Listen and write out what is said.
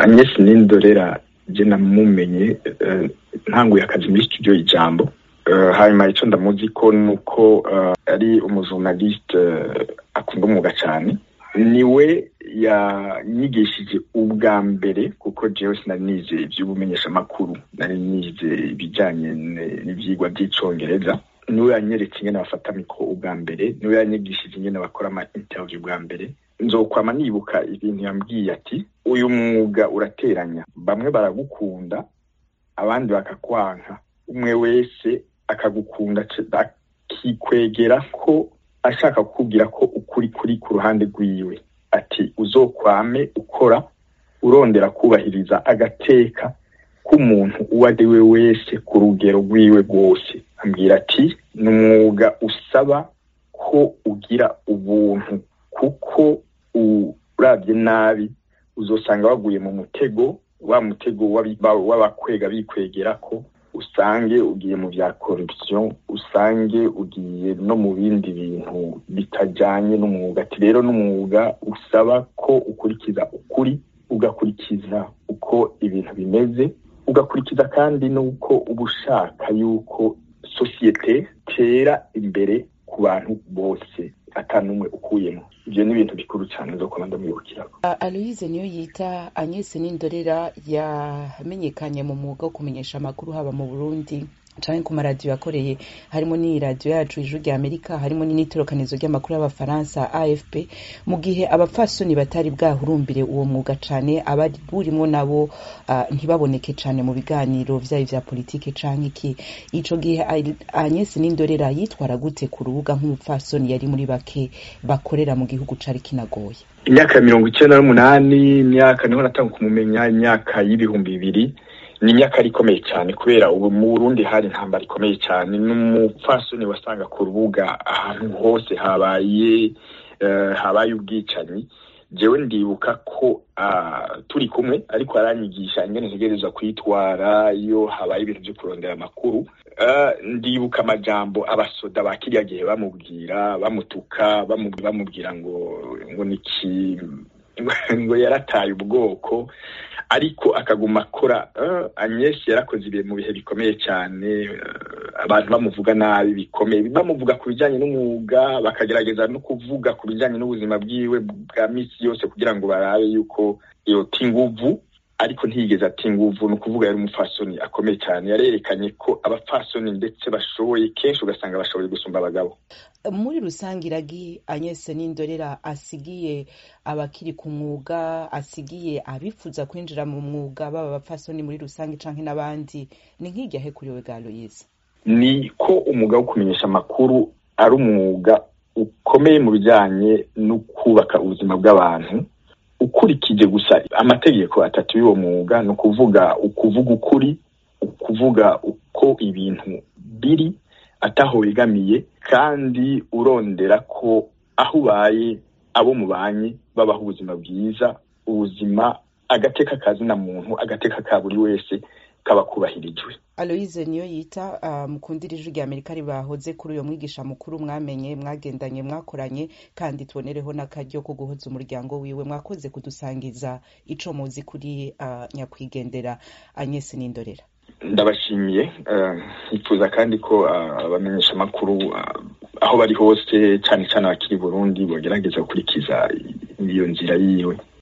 Agnes Nindorera je namumenye ntanguye akazi muri studio ijambo hanyuma icyo ndamuzi ko nuko ari umujurnaliste akunda umwuga cyane niwe yanyigishije ubwa mbere kuko jewe sinari nize iby'ubumenyeshamakuru nari nize ibijyanye n'ibyigwa by'icyongereza niwe yanyeretse ingene bafata mikoro ubwa mbere niwe yanyigishije ingene bakora ama interview bwa mbere nzokwama nibuka ibintu yambwiye ati uyu mwuga urateranya bamwe baragukunda abandi bakakwanka umwe wese akagukunda akikwegera ko ashaka kukubwira ko ukuri kuri ku ruhande rwiwe ati uzokwame ukora urondera kubahiriza agateka k'umuntu uwo ari we wese ku rugero rwiwe rwose ambwira ati ni umwuga usaba ko ugira ubuntu kuko urabye nabi uzosanga waguye mu mutego wa mutego w'abakwega bikwegera ko usange ugiye mu bya corruption usange ugiye no mu bindi bintu bitajyanye n'umwuga ati rero n'umwuga usaba ko ukurikiza ukuri ugakurikiza uko ibintu bimeze ugakurikiza kandi n'uko uba ushaka yuko sosiyete tera imbere ku bantu bose atanumwe ukuyemo ibyo ni ibintu bikuru cyane zo kuba ndamwibukiraho aloyize niyo yita agnese n'indorera yamenyekanye mu mwuga wo kumenyesha amakuru haba mu burundi canke ku maradiyo yakoreye harimo n'iyi radiyo yacu ijuru rya amerika harimo n'itorokanizo ry'amakuru y'abafaransa afp mu gihe abapfasoni batari bwahurumbire uwo mwuga cane abari burimwo nabo uh, ntibaboneke cane mu biganiro vyayo vya politike canke iki ico gihe agnes n'indorera yitwara gute ku rubuga nk'umupfasoni yari muri bake bakorera mu gihugu cari kinagoye imyaka mirongo icenda n'umunani imyaka niho natanga kumumenya imyaka y'ibihumbi bibiri ni imyaka ari ikomeye cyane kubera ubu mu burundi hari intambara ikomeye cyane n'umupfasoni wasanga ku rubuga ahantu hose habaye habaye ubwicanyi jewe ndibuka ko turi kumwe ariko aranyigisha ingene ntegereza kwitwara iyo habaye ibintu byo kurondera amakuru ndibuka amajambo abasoda ba kiriya gihe bamubwira bamutuka bamubwira ngo ngo niki ngo yarataye ubwoko ariko akaguma akora Agnes yarakoze ibihe mu bihe bikomeye cyane abantu bamuvuga nabi bikomeye bamuvuga ku bijyanye n'umwuga bakagerageza no kuvuga ku bijyanye n'ubuzima bwiwe bwa minsi yose kugira ngo barabe yuko yota inguvu ariko ntiyigeze ati inguvu ni ukuvuga yari umupfasoni akomeye cyane yarerekanye ko abapfasoni ndetse bashoboye kenshi ugasanga bashoboye gusumba abagabo muri rusange iragi Agnes n'indorera asigiye abakiri ku mwuga asigiye abifuza kwinjira mu mwuga baba abapfasoni muri rusange canke n'abandi ni nk'iryahe kuri we bwa Louise ni ko umwuga wo kumenyesha amakuru ari umwuga ukomeye mu bijyanye no kubaka ubuzima bw'abantu ukurikije gusa amategeko atatu y'uwo mwuga ni ukuvuga ukuvuga ukuri ukuvuga uko ibintu biri ataho wegamiye kandi urondera ko aho ubaye abo mubanye babaho ubuzima bwiza ubuzima agateka kazina muntu agateka ka buri wese kaba kubahirijwe aloyize niyo yita mukundira ijwi rya amerika ribahoze kuri uyo mwigisha mukuru mwamenye mwagendanye mwakoranye kandi tubonereho n'akaryo ko guhoza umuryango wiwe mwakoze kudusangiza ico muzi kuri nyakwigendera Agnes n'indorera ndabashimiye nkifuza kandi ko abamenyesha amakuru aho bari hose cyane cyane abakiri burundi bagerageza gukurikiza iyo nzira yiwe